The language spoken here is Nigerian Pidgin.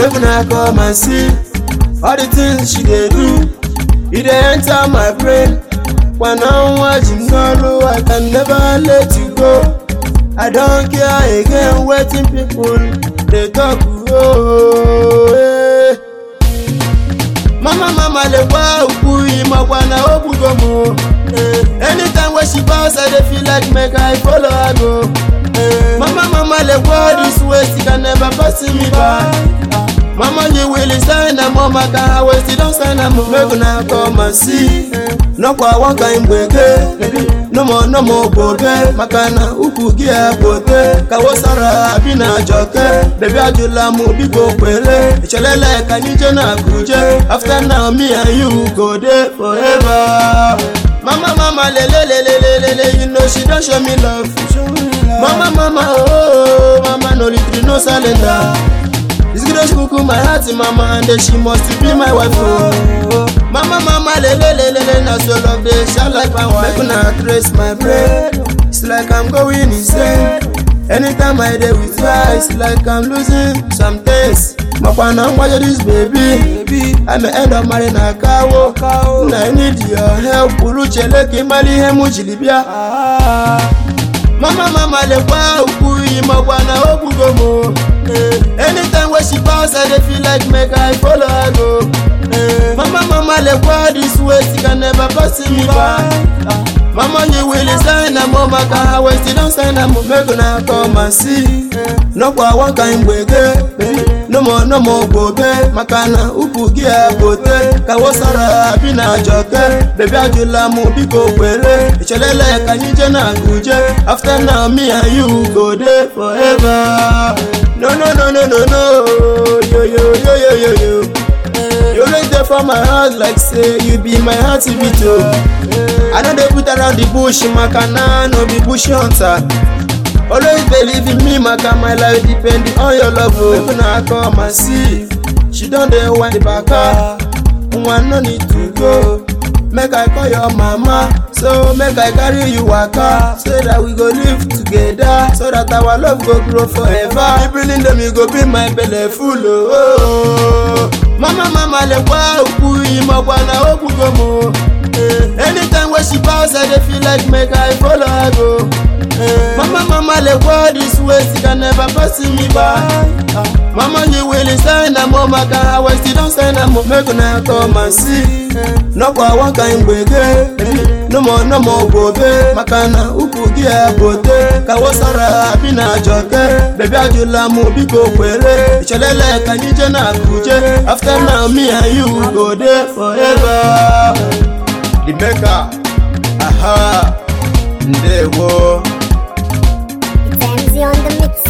make una come and see all the things she dey do e dey enter my brain Pana watch n'olu I can never let you go I don't care again wetin people dey talk oh, eh. Mama mama le wa ukwu imakwa na ogbugbo mu eh. Anytime wey she pass I dey feel like make I follow her go eh. Mama mama le wa this waist e can never pass me by Mama you will sign am mama can I waste don sign am make una come and see Nọkwa one kind gbege no more no more gboge maka na ukwu gị ebote ka wosara abi na jọke bebi ajụla m biko kwere echelele ka anyị je na kuje after now me and you go dey forever mama mama lelelelelele you know she don show me love mama mama oh mama no retreat no surrender This girl she kuku my heart mama and then she must be my wife oh. Mama mama lele lele lele na so love dey shine like my wife. Make una trace my brain. It's like I'm going insane. Anytime I dey with her, it's like I'm losing some things. Makwana ngwaje this baby. I may end up marrying a kawo. Na I need your help. Uluchele kimali ihe mu jiri bịa. Mama mama lekwa ukwu imakwa na ogbugbo mo. Anytime wey she pass I dey feel like make I follow her go. Mama mama lekwa this waist e can never pass me by. Mama you will sign am mama ka her waist don sign am make una come and see. Nọkwa one kind gbege. No more no more gboge maka na ukwu gị ebote ka wosara abi na jọke bebi ajụla m biko kwere echelele ka anyị je na kuje after now me and you go dey forever. No no no no no no yo yo yo yo yo yo. You always there for my heart like say you be my heart beat oh. I no dey put around the bush maka na no be bush hunter. Always believe in me maka my life depend on your love oh. Make una come and see. She don dey wind the baka. Nwa no need to go. Make I call your mama so make I carry you waka so that we go live together so that our love go grow forever. People in them you go be my belle full oh. oh. Mama mama lekwa ukwu imakwa na ogbugbo mo. Anytime wey she pass I dey feel like make I follow her go. Mama mama lekwa this waist e can never pass me by. Mama you will sign am mama ka her waist don sign am make una come and see. Nọkwa one kind gbege. No more no more gboge maka na ukwu gị ebote ka wosara abi na jọke bebi ajụla m biko kwere echelele ka anyị je na kuje after now me and you go dey forever. The maker, aha, ndewo. It's Ramsey on the mix.